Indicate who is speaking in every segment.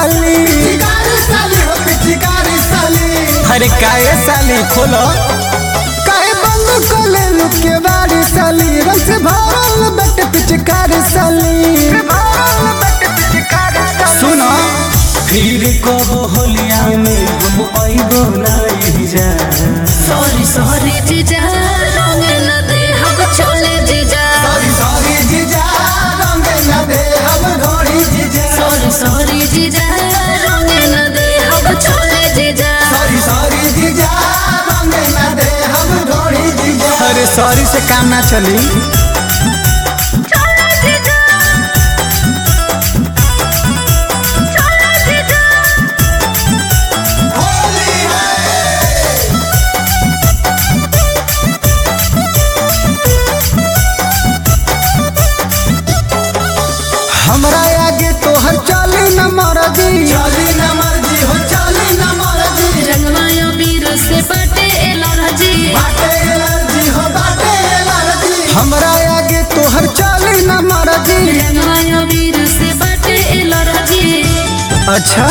Speaker 1: साली
Speaker 2: पिचकारी साली हो पिचकारी साली
Speaker 1: अरे काहे साली खोलो काहे बंद कोले लुके बारी साली रंग से भरल बट पिचकारी साली सुनो फिर कब होलिया में हम आइबो नहीं जा
Speaker 3: सॉरी सॉरी जीजा रंग न दे हम छोले जीजा
Speaker 2: सॉरी सॉरी जीजा रंग न दे हम घोड़ी जीजा
Speaker 3: सॉरी सॉरी जीजा रंग न दे हम छोले जीजा
Speaker 2: सॉरी सॉरी जीजा रंग न दे हम घोड़ी जीजा
Speaker 1: अरे सॉरी से काम ना चली
Speaker 3: छोले जीजा छोले जीजा
Speaker 2: होली है
Speaker 1: हमरा आगे तोहर चली न मरदी
Speaker 2: चली न मर्जी हो चली न मर्जी
Speaker 3: रंगवायो वीर से बटे एलर्जी
Speaker 2: बाटे एलर्जी हो बाटे एलर्जी
Speaker 1: हमरा आगे तोहर चली न मरदी
Speaker 3: रंगवायो वीर से बटे एलर्जी
Speaker 1: अच्छा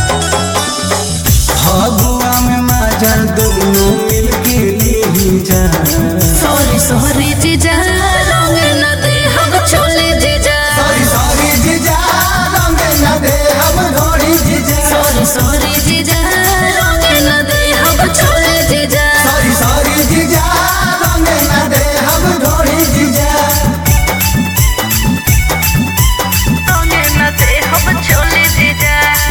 Speaker 1: फगुआ में मजा दोनों मिलके ली जा
Speaker 3: सॉरी सॉरी जीजा रंग न दे हम छोले जीजा
Speaker 2: सॉरी सॉरी जीजा रंग न दे हम घोड़ी जीजा
Speaker 3: सॉरी सॉरी जीजा रंग न दे हम छोले जीजा
Speaker 2: सॉरी सॉरी जीजा रंग न दे हम घोड़ी जीजा
Speaker 3: रंग न दे हम छोले जीजा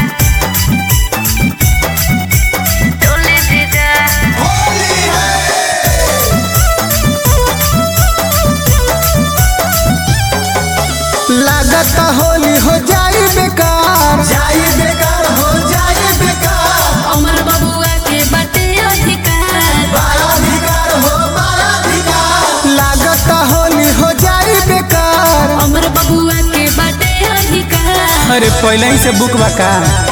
Speaker 3: छोले जीजा
Speaker 2: होली है
Speaker 1: लागत होली हो जाई बेकार
Speaker 2: जाई बेकार हो जाई बेकार
Speaker 3: अमर बबुआ के बटे अधिकार
Speaker 2: बारा अधिकार हो बारा अधिकार
Speaker 1: लागत होली हो जाई बेकार
Speaker 3: अमर बबुआ के बटे अधिकार
Speaker 1: अरे पहले ही से बुक बका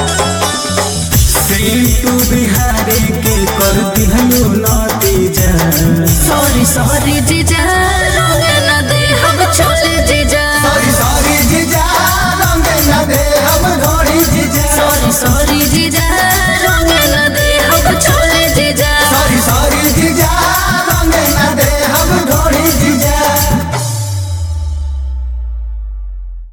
Speaker 1: तू बिहारी के कर दिहलो नतीजा
Speaker 3: सॉरी सॉरी जीजा